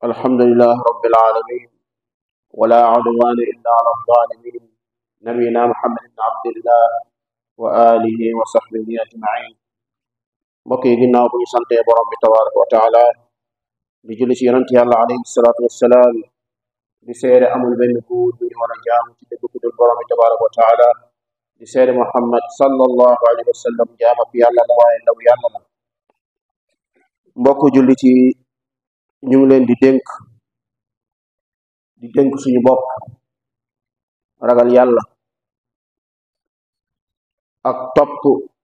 الحمد لله رب العالمين ولا عدوان إلا على الظالمين نبينا محمد بن عبد الله وآله وصحبه أجمعين mbokk yi ginnaaw bu ñu santee borom bi tabaraka wa taala di julli ci yonent yàlla alayhi salaatu wassalaam di seede amul benn buur bu ñu war a jaamu ci dëgg ku dul borom bi tabaraka wa taala di seede Muhammad sallallahu alayhi wa sallam jaamab yàlla la waaye ndaw yàlla la mbokk julli ci ñu ngi leen di dénk di dénk suñu bopp ragal yàlla ak topp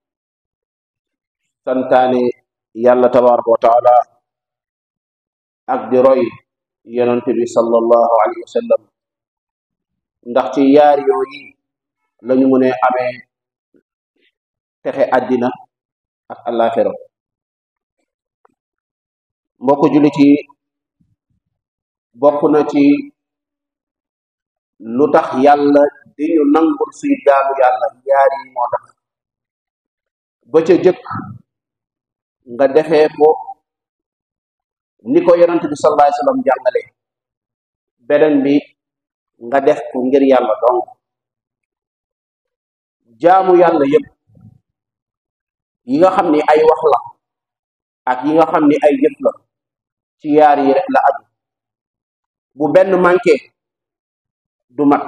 santaane yàlla tabaraka wa taala ak di roy yonent bi sallallahu alayhi wa sallam ndax ci yaar yooyi lañu mu ne amee texe àddina ak àllaaxira mbokk jullit yi bokk na ci lu tax yàlla di ñu nangul suy jaamu yàlla yaar yi moo tax ba ca jëkk nga defee ko ni ko yonent bi sallallahu alayhi wasallam jàngale beneen bi nga def ko ngir yàlla donc jaamu yàlla yépp yi nga xam ni ay wax la ak yi nga xam ni ay jëf la ci yaar yi rek la aju bu benn manqué du mat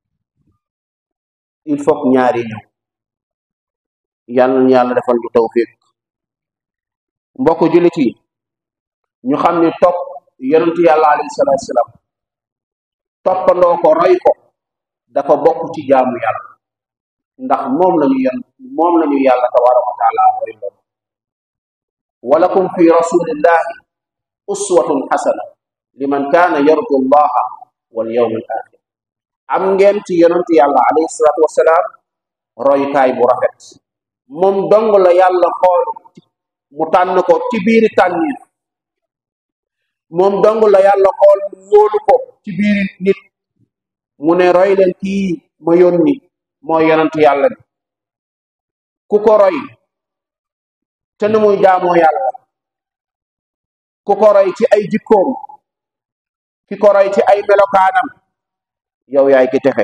il faut que ñaari ñëw yàlla na yàlla defal ñu tawfiq mbokk jullit yi ñu xam ni topp yonent yàlla alayhi salaatu salaam toppandoo ko roy ko dafa bokk ci jaamu yàlla ndax moom lañu yon moom lañu yàlla tabaraka wa taala roy loolu walakum fi rasulillahi uswatun xasana liman kaana yarju allaha wal yawm al axir am ngeen ci yonent yàlla alayhi salaatu wasalaam roykaay bu rafet moom dong la yàlla xool mu tànn ko ci biiri tànniir moom dong la yàlla xool mu wóolu ko ci biiri nit mu ne roy leen kii ma yónni mooy yonent yàlla bi ku ko roy te nu muy jaamoo yàlla ku ko roy ci ay jikkoom ki ko roy ci ay melokaanam yow yaay ki texe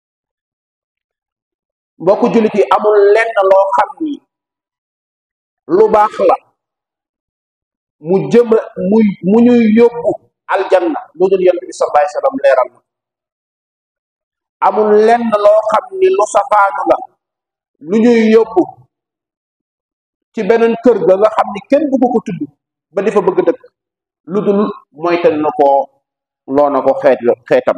mbokku jullit yi amul lenn loo xam ni lu baax la mu jëm muy mu ñuy yóbbu aljanna lu dul yonent bi sallallahu alayhi wasallam leeral na amul lenn loo xam ni lu safaanu la lu ñuy yóbbu ci beneen kër ga nga xam ni kenn bëgg ko tudd ba di fa bëgg dëkk lu dul moytal na ko loo na ko xeet xeetam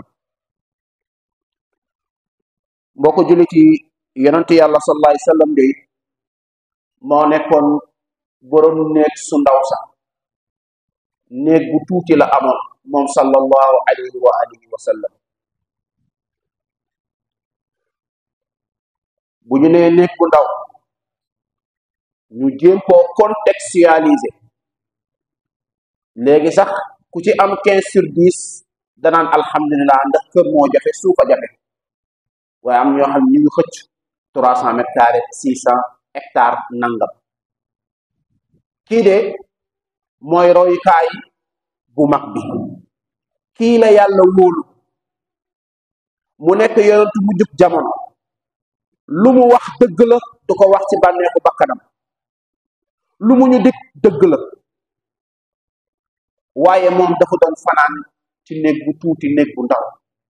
mboo ko jullit yi yonent yàlla sallallahu alayhi wasallam de moo nekkoon borom néeg su ndaw sax néeg bu tuuti la amoon moom sallallahu alayhi wa alihi wa sallam bu ñu nee néeg bu ndaw ñu jéem koo contextualiser léegi sax ku ci am quinze sur dix danaan alhamdulilah ndax kër moo jafe suufa jafe waaye am ñoo xam ne ñu ngi xëcc trois cent mètres carrés six cent hectares nangam kii de mooy royukaay bu mag bi kii la yàlla wóolu mu nekk yonentu mu jub jamono lu mu wax dëgg la du ko wax ci bànneexu bakkanam lu mu ñu dig dëgg la waaye moom dafa doon fanaan ci néeg bu tuuti néeg bu ndaw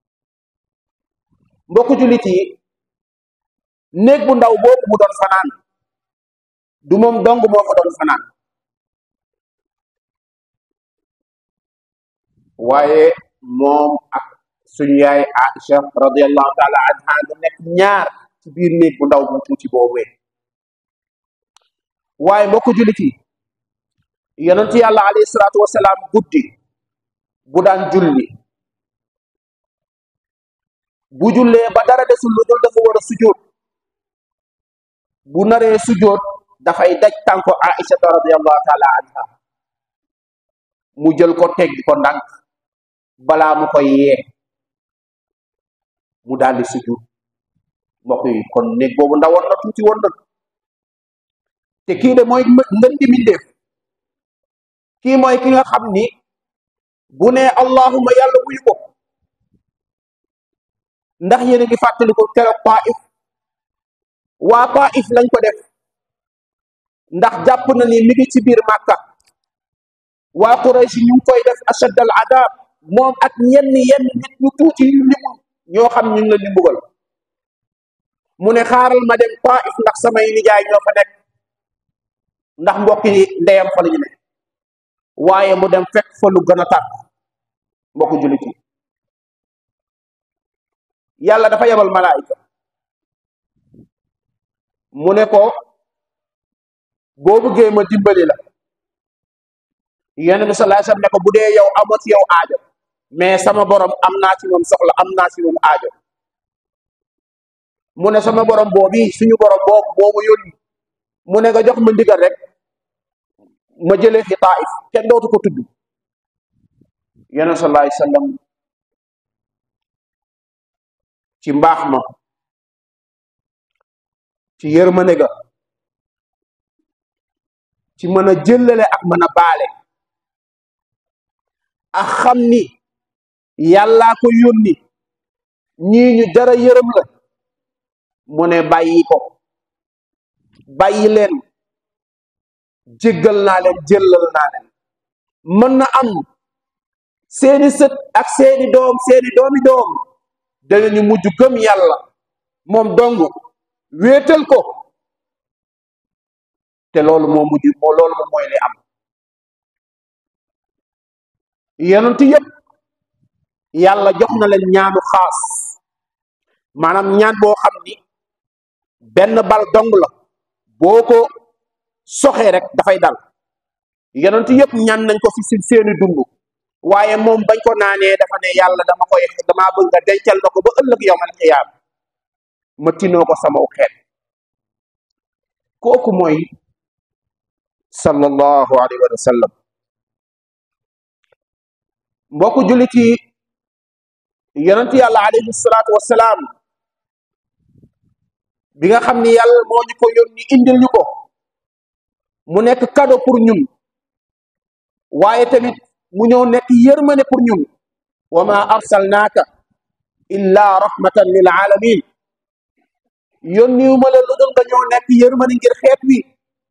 mbokku jullit yi néeg bu ndaw boobu mu doon fanaan du moom dong moo fa doon fanaan waaye moom ak suñu yaay Aïcha radiyallahu taala anha nga nekk ñaar ci biir néeg bu ndaw bu tuuti boobee waaye mbokku jullit yi yonent yàlla alayhi salaatu wasalaam guddi bu daan julli bu jullee ba dara desul lu dul dafa war a sujoot bu naree sujoot dafay daj tànko aïchata radiallahu taala anha mu jël ko teggi ko ndànk balaa mu koy yee mu daldi sujoot mbokk yi kon néeg boobu ndawoon na tuuti woon na te kii de mooy ngën di mindeef kii mooy ki nga xam ni bu ne allahuma yàlla wuyu ko ndax yéen a ngi fàttali ko keroog Taif waa Taif lañ ko def ndax jàpp na ni mi ngi ci biir Màkka waa Quraysh ñu ngi koy def ashad al adab moom ak ñenn yenn nit ñu tuuti yu limu ñoo xam ñu ngi leen di mbugal mu ne xaaral ma dem Taif ndax samay nijaay ñoo fa nekk ndax mbokk yi ndeyam fa la ñu ne waaye mu dem fekk fa lu gën a tàkk mbokk jullit yi yàlla dafa yebal malaayika mu ne ko boo bëggee ma dimbali la yonent bi sallallahu alayhi wasallam ne ko bu dee yow amoo ci yow aajo mais sama borom am naa ci moom soxla am naa ci moom aajo mu ne sama borom boobi suñu borom boobu moo ma yónni mu ne nga jox ma ndigal rek ma jëlee fi Taif kenn dootu ko tudd yonent sallallahu alayhi wasallam ci mbaax ma ci yërmande ga ci mën a jëllale ak mën a baale ak xam ni yàllaa ko yónni ñii ñu jara yërëm la mu ne bàyyi ko bàyyi leen jéggal naa leen jëllal naa leen mën na am seeni sët ak seeni doom seeni doomi doom danañu mujj gëm yàlla moom dong wéetal ko te loolu moo mujj moo loolu moom mooy li am yonent yépp yàlla jox na leen ñaanu xaas maanaam ñaan boo xam ni benn bal dong la boo ko soxee rek dafay dal yonent yépp ñaan nañ ko fi si seeni dund waaye moom bañ ko naanee dafa ne yàlla dama koy damaa bëgg nga dencal ma ko ba ëllëg yawmal qiyaam ma tinoo ko sama xeet kooku mooy sallallahu alayhi wa sallam mbokku jullit yi yonent yàlla alayhi salaatu wassalaam bi nga xam ni yàlla moo ñu ko yónni indil ñu ko mu nekk cadeau pour ñun waaye tamit mu ñëw nekk yërmane pour ñun wa ma arsalnaaka illa rahmatan lil alamin yónniwuma la lu dul nga ñëw nekk yërmane ngir xeet wi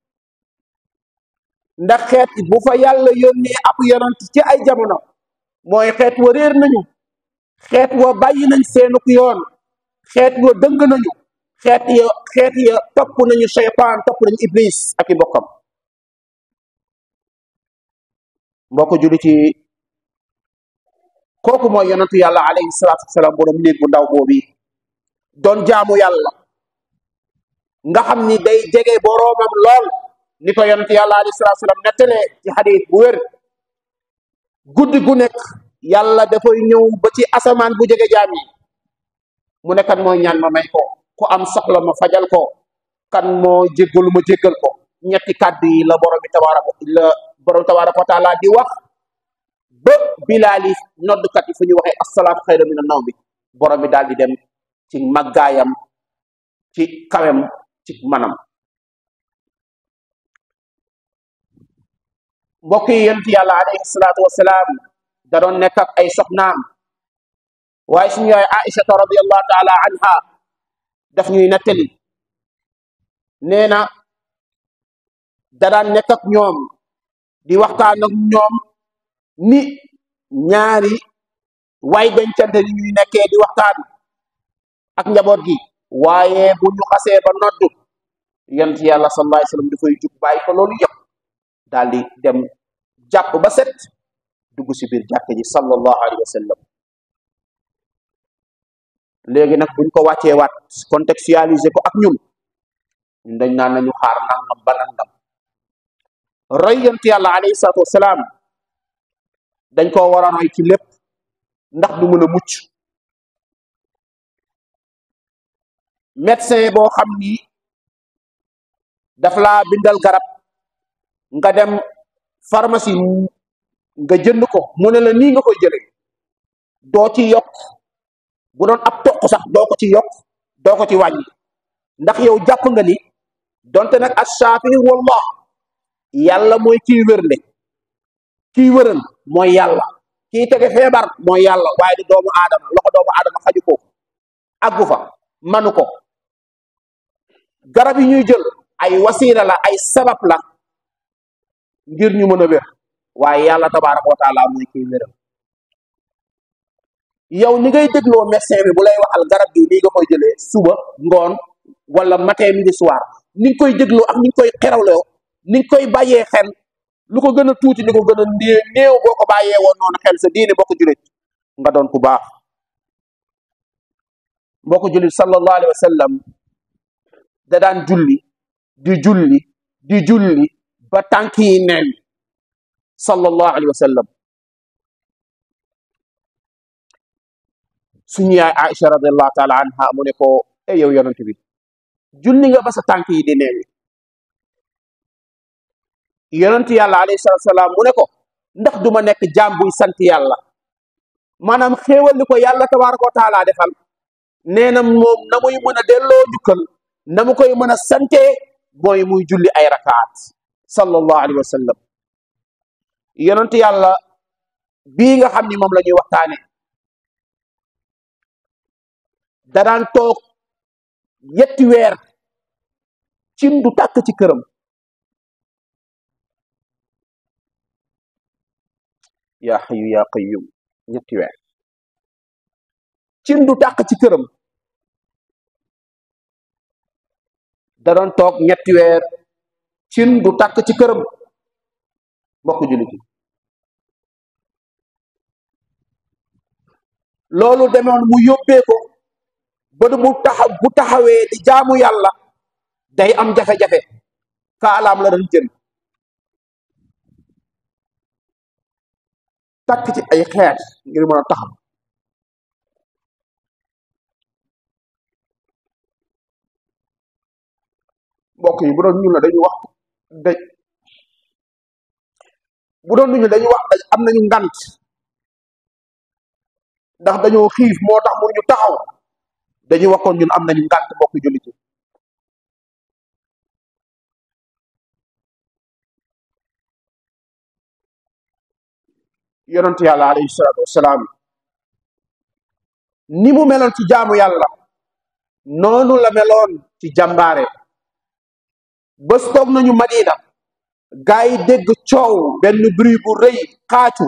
ndax xeet bu fa yàlla yónnee ab yonent ci ay jamono mooy xeet wa réer nañu xeet wa bàyyi nañ seenuk yoon xeet wa dëng nañu xeet ya xeet ya topp nañu cheytaan topp nañu iblis ak i bokkam mbokk julli ci kooku mooy yonentu yàlla alayhi salaatu wasalaam borom néeg bu ndaw boobi doon jaamu yàlla nga xam ni day jege boroomam lool ni ko yonentu yàlla alayhi salaatu wasalaam nettalee ci xadiis bu wér guddi gu nekk yàlla dafay ñëw ba ci asamaan bu jege jaam yi mu ne kan mooy ñaan ma may ko ku am soxla ma fajal ko kan moo jéggalu ma jéggal ko ñetti kàddu yi la borom bi tabaaraka la borom tabaaraka wa taala di wax ba bilaali noddkat yi fu ñu waxee assalaatu xayra mina naw bi borom bi daal di dem ci màggaayam ci kawem ci manam mbokk yi yonent yàlla alayhi salaatu wasalaam da doon nekk ak ay soxnaam waaye suñu yaay aïchata radiallahu taala anha daf ñuy nettali nee na da daan nekk ak ñoom di waxtaan ak ñoom ni ñaari way dencante ni ñuy nekkee di waxtaan ak njaboot gi waaye bu ñu xasee ba noddu yonent yàlla sallallahu alayhi wasallam dafay jug bàyyi ko loolu yëpp daal di dem jàpp ba set dugg si biir jàkk ji sallallahu alayhi wa sallam léegi nag buñ ko wàccee waat contextualiser ko ak ñun ñun dañ naan nañu xaar nangam ba nangam roy yonent yàlla alayhi salaatu wasalaam dañ koo war a roy ci lépp ndax du mën a mucc médecin boo xam ni daf laa bindal garab nga dem pharmacie nga jënd ko mu ne la nii nga koy jëlee doo ci yokk bu doon ab toq sax doo ko ci yokk doo ko ci wàññi ndax yow jàpp nga ni donte nag as-saafi wallah yàlla mooy kiy wérle kiy wëral mooy yàlla kii tege feebar mooy yàlla waaye di doomu aadama loxo doomu aadama xaju ko aggu fa manu ko garab yi ñuy jël ay wasiila la ay sabab la ngir ñu mën a wér waaye yàlla tabaaraka wa taala mooy kiy wéral yow ni ngay dégloo médecin bi bu lay waxal garab gi nii nga koy jëlee suba ngoon wala matin midi soir ni nga koy dégloo ak ni nga koy xerawloo ni nga koy bàyyee xel lu ko gën a tuuti li ko gën a néew néew boo ko bàyyee woon noonu xel sa diine bokk julit nga doon ku baax mbokk julit sallallahu alayhi wa sallam da daan julli di julli di julli ba tànk yi neen sallallahu alayhi wa sallam suñu yaay Aïcha radiallahu taala anha mu ne ko e yow yonent bi julli nga ba sa tànk yi di neen yonent yàlla alayhi salatu salaam mu ne ko ndax duma nekk jaam buy sant yàlla maanaam xéewal li ko yàlla tabaraka wa taala defal nee na moom na muy mën a delloo njukkal na mu koy mën a sante mooy muy julli ay rakaat sallallahu alayhi wa sallam yonent yàlla bii nga xam ni moom la ñuy waxtaane danaan toog yetti weer cin du tàkk ci këram yaa xayu yaa qayyum ñetti weer cin du tàkk ci këram da doon toog ñetti weer cin du tàkk ci këram mbokk jullit yi loolu demoon mu yóbbee ko ba du mu taxaw bu taxawee di jaamu yàlla day am jafe-jafe kaalaam la doon jël takk ci ay xeet ngir mën a taxaw mbokk yi bu doon ñun la dañuy wax da bu doon ñu dañuy wax dañ am nañu ngant ndax dañoo xiif moo tax mënuñu taxaw dañuy waxoon ñun am nañu ngant mbokk jullit yi yonent yàlla alayhi salaatu wassalaam ni mu meloon ci jaamu yàlla noonu la meloon ci jàmbaare bés toog nañu madina gaa yi dégg coow benn bruit bu rëy xaacu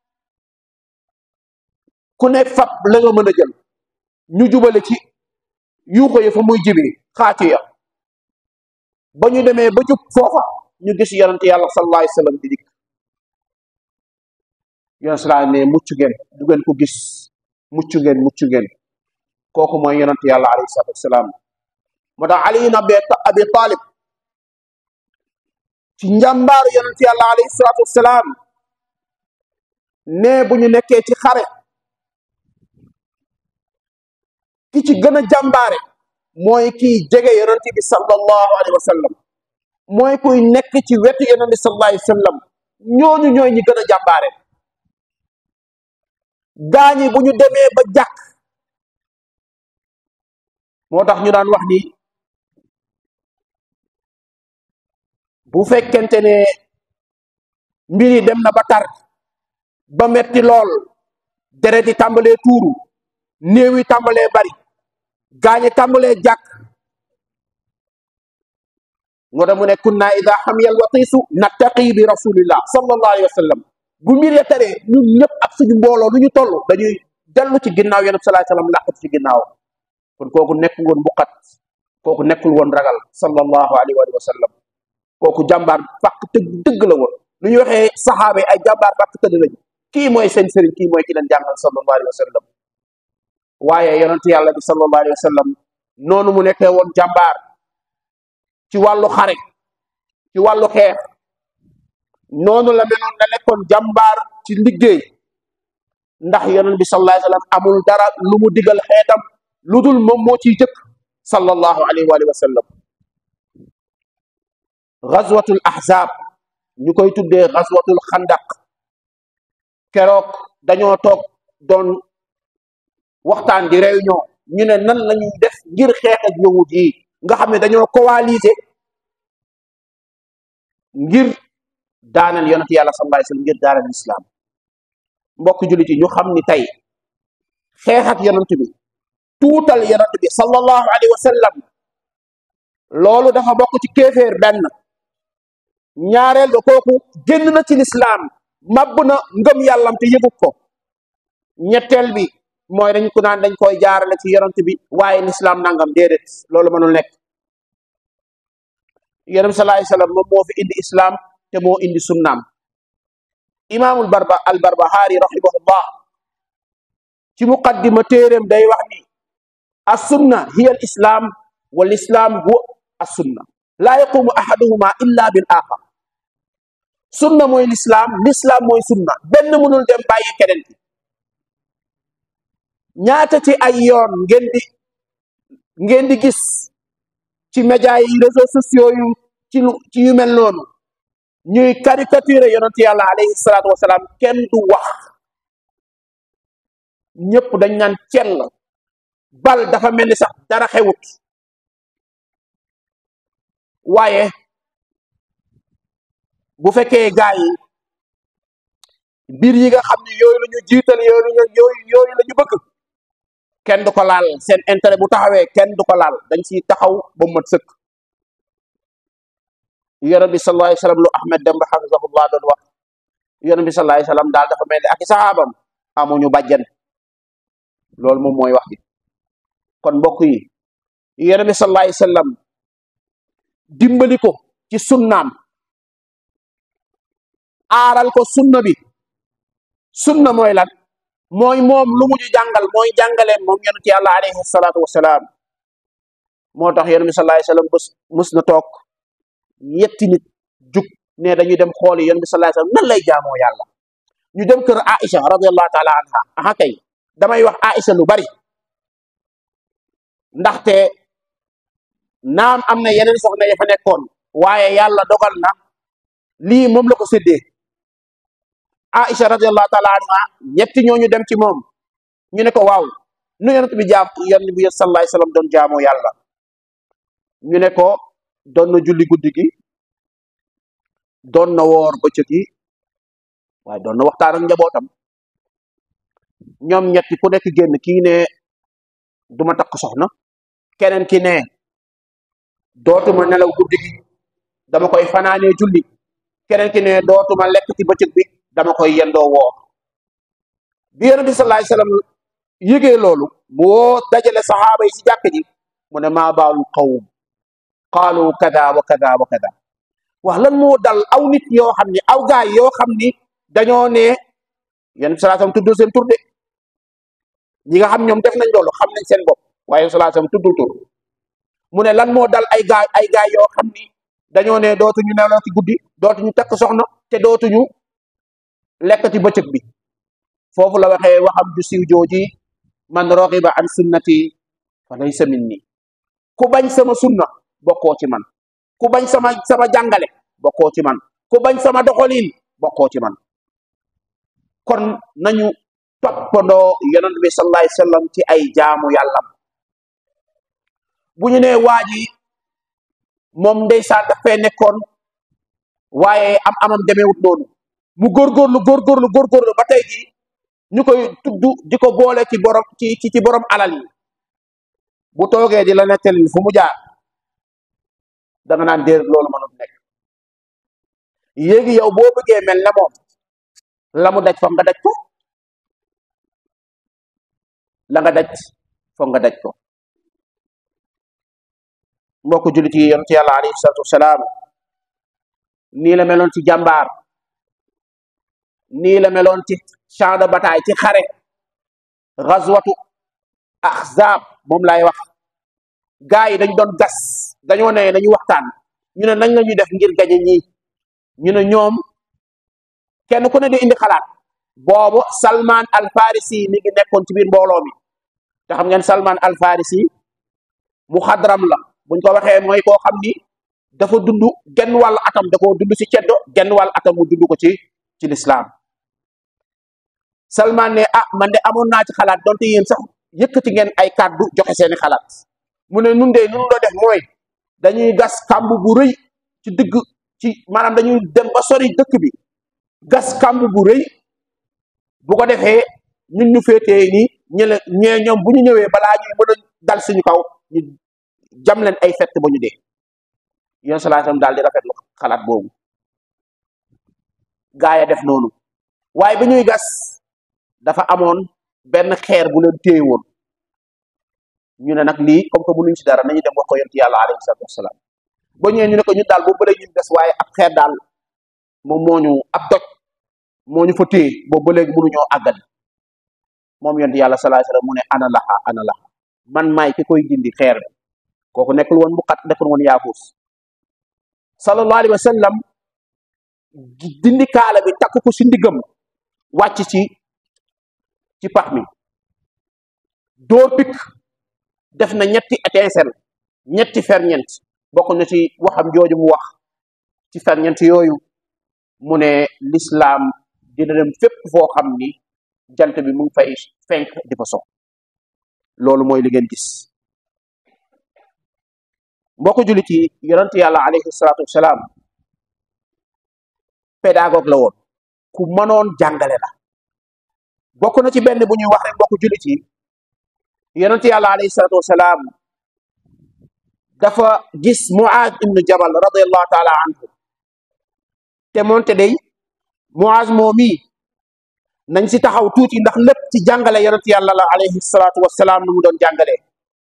ku ne fab la nga mën a jël ñu jubale ci yuuxo yi fa muy jibi xaacu ya ba ñu demee ba jub foofa ñu gis yonent yàlla sallallahu alayhi wa sallam di dikk yonent salaa ne mucc ngeen du ngeen ko gis mucc ngeen mucc ngeen kooku mooy yonent yàlla alayhi salaatu wasalaam moo tax ali ibn abi abi talib ci njàmbaaru yonent yàlla alayhi salaatu wasalaam ne bu ñu nekkee ci xare ki ci gën a jàmbaare mooy kiy jege yonent bi sallallahu alayhi wa sallam mooy kuy nekk ci wetu yonent bi sallallahu alayhi wa sallam ñooñu ñooy ñi gën a jàmbaare gaañi bu ñu demee ba jàkk moo tax ñu daan wax ni bu fekkente ne mbir yi dem na ba tar ba metti lool deret yi tàmbalee tuuru néew yi tàmbalee bari gaañi tàmbalee jàkk moo tax mu ne kunna ida xamiyal watiisu nattaqi bi rasulillah sallallahu alayhi wa sallam bu mbir ya taree ñun ñëpp ak suñu mbooloo lu ñu toll dañuy dellu ci ginnaaw yonent salaay salaam làqatu ci ginnaaw kon kooku nekkul woon mbuqat kooku nekkul woon ragal sallallahu alayhi wa sallam kooku jàmbaar fàq tëgg dëgg la woon lu ñu waxee saxaaba yi ay jàmbaar fàq tëdd lañu kii mooy seen sëriñ kii mooy ki leen jàngal sallallahu alayhi wa sallam waaye yonent yàlla bi sallallahu alayhi wa sallam noonu mu nekkee woon jàmbaar ci wàllu xare ci wàllu xeex noonu la meloon na lekkoon jàmbaar ci liggéey ndax yonent bi sallallahu alayhi wa sallam amul dara lu mu digal xeetam lu dul moom moo ciy jëkk sallallahu alayhi wa sallam gazwatul ahzab ñu koy tuddee gazwatul xandaq keroog dañoo toog doon waxtaan di réunion ñu ne nan lañuy def ngir xeex ak yawut yi nga xam ne dañoo coaliser ngir daaneel yonent yàlla sallallahu alayhi wasallam ngir daaneel islam mbokk jullit yi ñu xam ni tey xeex ak yonent bi tuutal yonent bi sallallahu alayhi wa sallam loolu dafa bokk ci kéeféer benn ñaareel ba kooku génn na ci lislaam màbb na ngëm yàllam te yëgut ko ñetteel bi mooy dañ ko naan dañ koy jaarale ci yonent bi waaye lislaam nangam déedéet loolu mënul nekk yonent bi sallallahu alayhi wa sallam moom moo fi indi islaam te moo indi sunnaam imaamul barba al barbahaari rahimahullah ci muqaddima téeréem day wax ni as sunna hiya al islam wal islam huwa as sunna laa yaqumu ahaduhuma illa bil axar sunna mooy lislaam lislaam mooy sunna benn mënul dem bàyyi keneen ki ñaata ci ay yoon ngeen di ngeen di gis ci média yi réseaux sociaux yu ci lu ci yu mel noonu ñuy caricature yonent yàlla alayhi salaatu wasalaam kenn du wax ñëpp dañ naan cell bal dafa mel ni sax dara xewut waaye bu fekkee gaa yi mbir yi nga xam ne yooyu la ñu jiital yooyu la ñu yooyu yooyu la ñu bëgg kenn du ko laal seen intérêt bu taxawee kenn du ko laal dañ ciy taxaw ba mu mat sëkk yonent bi sallallahu alayhi wa sallam lu Ahmed Demba hafizahullah doon wax yonent bi sallallahu alayhi wa sallam daal dafa mel ni ak i saxaabam amuñu bàjjan loolu moom mooy wax bi kon mbokk yi yonent bi sallallahu alayhi wa sallam dimbali ko ci sunnaam aaral ko sunna bi sunna mooy lan mooy moom lu mu ñu jàngal mooy jàngaleen moom yonent yàlla alayhi salaatu wasalaam moo tax yonent bi sallallahu alayhi wa sallam bés mus na toog yetti nit jug ne dañuy dem xooli yonent bi sallallahu alayhi wa sallam nan lay jaamoo yàlla ñu dem kër Aïcha radiyallahu taala anha aha kay damay wax Aïcha lu bari ndaxte naam am na yeneen soxna ya fa nekkoon waaye yàlla dogal na lii moom la ko séddee Aïcha radiyallahu taala anha ñetti ñooñu dem ci moom ñu ne ko waaw nu yonent bi jaam yonent bi sallallahu alayhi wa sallam doon jaamoo yàlla ñu ne ko doon na julli guddi gi doon na woor bëccëg gi waaye doon na waxtaan ak njabootam ñoom ñetti ku nekk génn kii ne duma takk soxna keneen ki ne dootuma nelaw guddi gi dama koy fanaanee julli keneen ki ne dootuma lekk ci bëccëg bi dama koy yendoo woor bi yonent bi sallallahu alayhi wasallam yëgee loolu mu woo dajale saxaaba yi ci jàkk ji mu ne maa baalul qawm qaalu kada wa kada wa kada wax lan moo dal aw nit yoo xam ni aw gaay yoo xam ni dañoo ne yonent bi sallallahu alayhi wasallam tuddul seen tur de ñi nga xam ñoom def nañ loolu xam nañ seen bopp waaye sallallahu alayhi wasallam tuddul tur mu ne lan moo dal ay gaay ay gaay yoo xam ni dañoo ne dootuñu nelaw ci guddi dootuñu takk soxna te dootuñu lekk ci bëccëg bi foofu la waxee waxam ju siiw jooji man raxiba an sunnati fa laysa minni ku bañ sama sunna bokkoo ci man ku bañ sama sama jàngale bokkoo ci man ku bañ sama doxalin bokkoo ci man kon nañu toppandoo yonent bi sallallahu alayhi wasallam ci ay jaamu yàllam bu ñu nee waa ji moom ndeysaan daf fee nekkoon waaye am amam demeewut noonu mu góorgóorlu góorgóorlu góorgóorlu ba tey ji ñu koy tudd di ko boole ci borom ci ci ci borom alal yi bu toogee di la nettali fu mu jaar da nga naan déer loolu mënut nekk yéegi yow boo bëggee mel ne moom la mu daj foog nga daj ko la nga daj foog nga daj ko mbokk jullit yi yonent yàlla alayhi salaatu wasalaam nii la meloon ci jàmbaar nii la meloon ci champ de bataille ci xare gazwatu ahzab moom laay wax gaa yi dañ doon gas dañoo ne dañuy waxtaan ñu ne nañ la ñuy def ngir gañe ñii ñu ne ñoom kenn ku ne di indi xalaat boobu Salman al Farisi mi ngi nekkoon ci biir mbooloo mi te xam ngeen Salman al Farisi mu xadram la buñ ko waxee mooy koo xam ni dafa dund genn wàll atam da koo dund ci ceddo genn wàll atam mu dund ko ci ci lislaam Salman ne ah man de amoon naa ci xalaat donte yéen sax yëkkati ngeen ay kàddu joxe seeni xalaat mu ne nun de nun doo def mooy dañuy gas kàmb bu rëy ci digg ci maanaam dañuy dem ba sori dëkk bi gas kàmb bu rëy bu ko defee ñun ñu féetee nii ñële ñee ñoom bu ñu ñëwee balaa ñuy mën a dal suñu kaw ñu jam leen ay fett ba ñu dee yéen salaatam daal di rafetlu xalaat boobu gaa ya def noonu waaye bi ñuy gas dafa amoon benn xeer bu leen téye woon ñu ne nag lii comme que mënuñ ci dara nañu dem wax ko yonent yàlla alayhi salaatu wasalaam ba ñëwee ñu ne ko ñun daal boobu ba léegi ñu gas waaye ab xeer daal moom moo ñu ab doj moo ñu fa téye boobu ba léegi mënuñoo àggali moom yonent yàlla sallallahu alayhi wasallam mu ne ana laxa ana laxa man maay ki koy dindi xeer bi kooku nekkul woon mu xat nekkul woon yaafuus sallallahu alayhi wasallam dindi kaala bi takk ko si ndiggam wàcc ci ci pax mi dóor pikk def na ñetti étincelle ñetti ferñeent bokk na ci waxam jooju mu wax ci ferñeent yooyu mu ne lislaam dina dem fépp foo xam ni jant bi mu ngi fay fenk di fa so loolu mooy li ngeen gis mbokk jullit yi yonent yàlla alayhi salaatu wasalaam pédagogue la woon ku mënoon jàngale la bokk na ci benn bu ñuy wax rek mbokk jullit yi yonent yàlla alayhi salaatu wasalaam dafa gis Muaz ibnu Jabal radiallahu taala anhu te moonte day Muaz moomi nañ si taxaw tuuti ndax lépp ci jàngale yonent yàlla la alayhi salaatu wasalaam nu mu doon jàngalee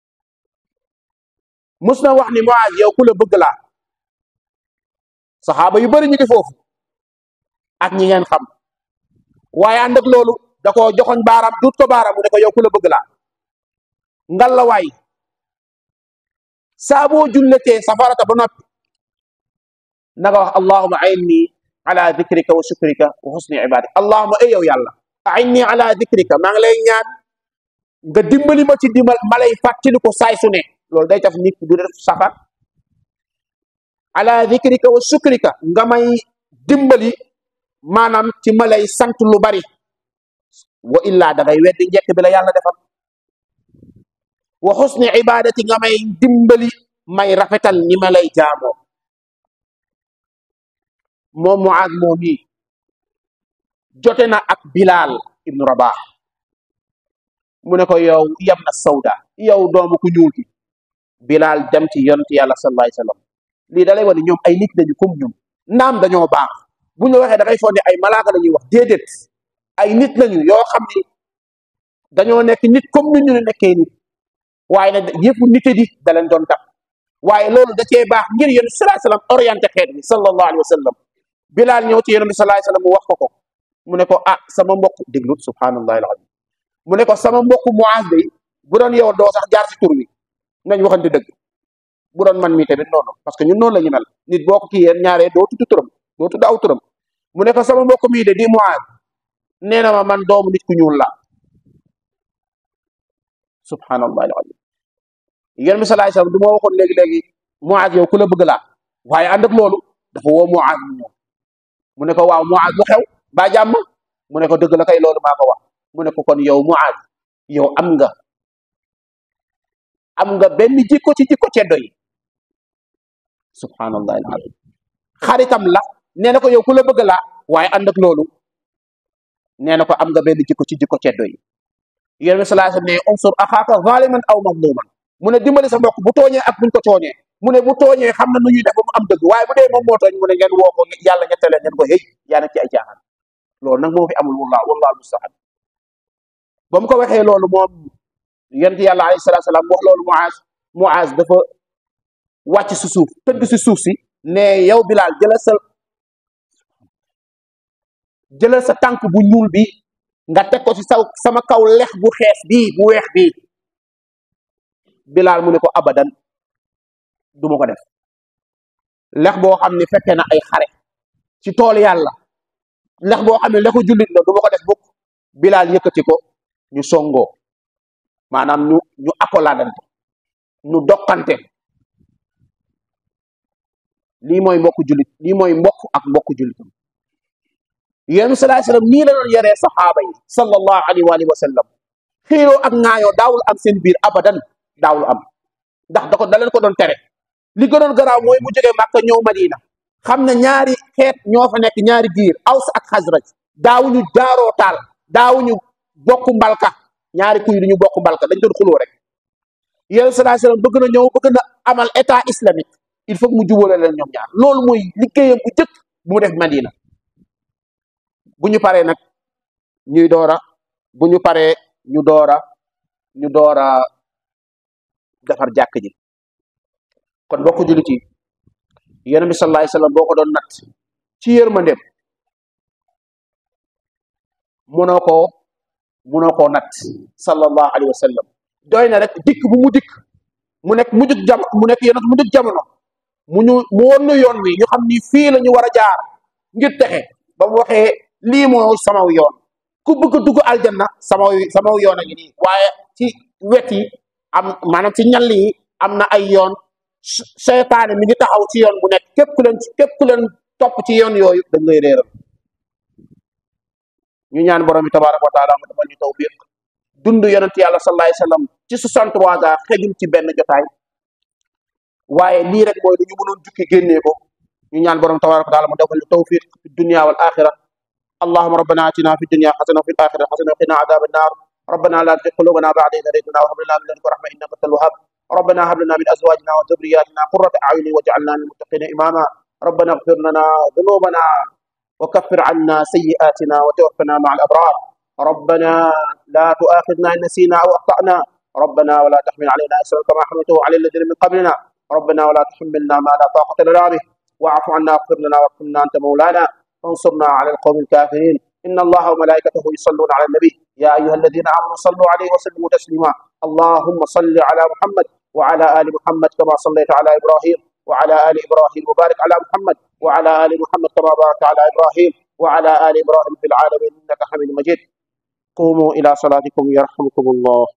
mus na wax ni Muaz yow ku la bëgg laa saxaaba yu bëri ñu ngi foofu ak ñi ngeen xam waaye ànd ak loolu da ko joxoñ baaraam duut ko baaraam mu ne ko yow ku la bëgg laa ngal la waay saa boo julletee safarata ba noppi na nga wax allahuma ainni ala dikrika wa shukrika wa husni ibadika allahuma ay yow yàlla ainni ala dikrika maa ngi lay ñaan nga dimbali ma ci dimbal ma lay fàttali ko saay su ne loolu day taf nit du def safar ala dikrika wa shukrika nga may dimbali maanaam ci ma lay sant lu bari wa illaa da ngay weddi njekk bi la yàlla defal wa xusni ibadati nga may dimbali may rafetal ni ma lay jaamoo moom Muaz moom yi jote na ak Bilal ibnu Rabah mu ne ko yow yam na sawda yow doomu ku ñuul ki Bilal dem ci yonent yàlla sallallahu alayhi wasallam lii da lay wane ñoom ay nit lañu comme ñun naam dañoo baax bu ñu waxee da ngay foog ne ay malaaka la ñuy wax déedéet ay nit lañu yoo xam ni dañoo nekk nit comme ni ñu ne nekkee nit waaye nag yëfu nite di da leen doon tax waaye loolu da cee baax ngir yonent sallallahu alayhi wasallam orienté xeet bi sallallahu alayhi wasallam Bilal ñëw ci yonent bi sallallahu alayhi wasallam mu wax ko ko mu ne ko ah sama mbokk déglu subhanallahi alazim mu ne ko sama mbokk Muaz day bu doon yow doo sax jaar ci tur wi nañ waxante dëgg bu doon man mii tamit noonu parce que ñun noonu la ñu mel nit boo ko kii yéen ñaaree doo tudd turam doo tudd aw turam mu ne ko sama mbokk mii de di Muaz nee na ma man doomu nit ku ñuul la subhanallahi alazim yonent bi sallallahu alayhi wasallam du ma waxoon léegi-léegi Muaz yow ku la bëgg laa waaye ànd ak loolu dafa woo Muaz mu ñëw mu ne ko waaw Muaz lu xew ba jàmm mu ne ko dëgg la kay loolu maa ko wax mu ne ko kon yow Muaz yow am nga am nga benn jikko ci jikko ceddo yi subhanallahi alazim xaritam la nee na ko yow ku la bëgg laa waaye ànd ak loolu nee na ko am nga benn jikko ci jikko ceddo yi yonent bi sallallahu alayhi wasallam ne unsur axaaka zaliman aw mazluman mu ne dimbali sa mbokk bu tooñee ak buñ ko tooñee mu ne bu tooñee xam na nu ñuy def ba mu am dëgg waaye bu dee moom moo tooñ mu ne ngeen woo ko yàlla ñettale ngeen ko hey yaa nekk ci ay caaxaan loolu nag moo fi amul wallah wallahu musta'an ba mu ko waxee loolu moom yonent yàlla alayhi salaatu salaam wax loolu Muaz Muaz dafa wàcc si suuf tëdd si suuf si ne yow Bilal jëlal sa jëlal sa tànk bu ñuul bi nga teg ko ci sa sama kaw lex bu xees bii bu weex bii Bilal mu ne ko abadan du ma ko def lex boo xam ne fekkee na ay xare ci tool yàlla lex boo xam ne lexu jullit la du ma ko def bukk Bilal yëkkati ko ñu songoo maanaam ñu ñu akolaadante ñu dokkante lii mooy mbokk jullit lii mooy mbokk ak mbokk jullitam yéen salaay sallam nii la doon yaree saxaaba yi sallallahu alayhi wa alihi wa sallam xiiroo ak ŋaayoo daawul am seen biir abadan daawul am ndax da ko da leen ko doon tere li gënoon garaaw mooy mu jógee Màkka ñëw Madina xam ne ñaari xeet ñoo fa nekk ñaari giir Aws ak Xasraj daawuñu jaaroo taal daawuñu bokk mbalka ñaari kuy duñu bokk mbalka dañ doon xuloo rek yéen sallallahu alayhi wasallam bëgg na ñëw bëgg na amal état islamique il faut que mu jubóole leen ñoom ñaar loolu mooy liggéeyam bu jëkk bu mu def Madina bu ñu paree nag ñuy doora bu ñu paree ñu doora ñu doora defar jàkk ji kon bokk jullit yi yonent bi sallallahu alayhi wasallam boo ko doon natt ci yërmandeem mënoo koo mënoo koo natt sallallahu alayhi wasallam doy na rek dikk bu mu dikk mu nekk mujjug jam mu nekk yonent mujjug jamono mu ñu mu won nu yoon wi ñu xam ni fii la ñu war a jaar ngir texe ba mu waxee lii moo samaw yoon ku bëgg a dugg aljanna samaw samaw yoon a ngi nii waaye ci wet yi am maanaam ci ñall yi am na ay yoon seytaane mi ngi taxaw ci yoon bu nekk képp ku leen képp ku leen topp ci yoon yooyu dañ lay réeral ñu ñaan borom bi tabaraka wa taala mu defal ñu tawfiq dund yonent yàlla sallallahu alayhi wasallam ci 63 ans xejul ci benn jotaay waaye lii rek mooy dañu mënoon jukki génnee ko ñu ñaan borom tabaraka wa taala mu defal ñu tawfiq fi dunya wal axira اللهم ربنا اتنا في الدنيا حسنه وفي الاخره حسنه وقنا عذاب النار ربنا لا تزغ قلوبنا بعد إذ هديتنا وهب لنا من لدنك رحمه انك انت الوهاب ربنا هب لنا من ازواجنا وذرياتنا قرة اعين واجعلنا للمتقين اماما ربنا اغفر لنا ذنوبنا وكفر عنا سيئاتنا وتوفنا مع الابرار ربنا لا تؤاخذنا ان نسينا او اخطانا ربنا ولا تحمل علينا اسرا كما حملته على الذين من قبلنا ربنا ولا تحملنا ما لا طاقه لنا به واعف عنا واغفر لنا وارحمنا انت مولانا فانصرنا على القوم الكافرين ان الله وملائكته يصلون على النبي يا ايها الذين امنوا صلوا عليه وسلموا تسليما اللهم صل على محمد وعلى ال محمد كما صليت على ابراهيم وعلى ال ابراهيم وبارك على محمد وعلى ال محمد كما باركت على ابراهيم وعلى ال ابراهيم في العالمين انك حميد مجيد قوموا الى صلاتكم يرحمكم الله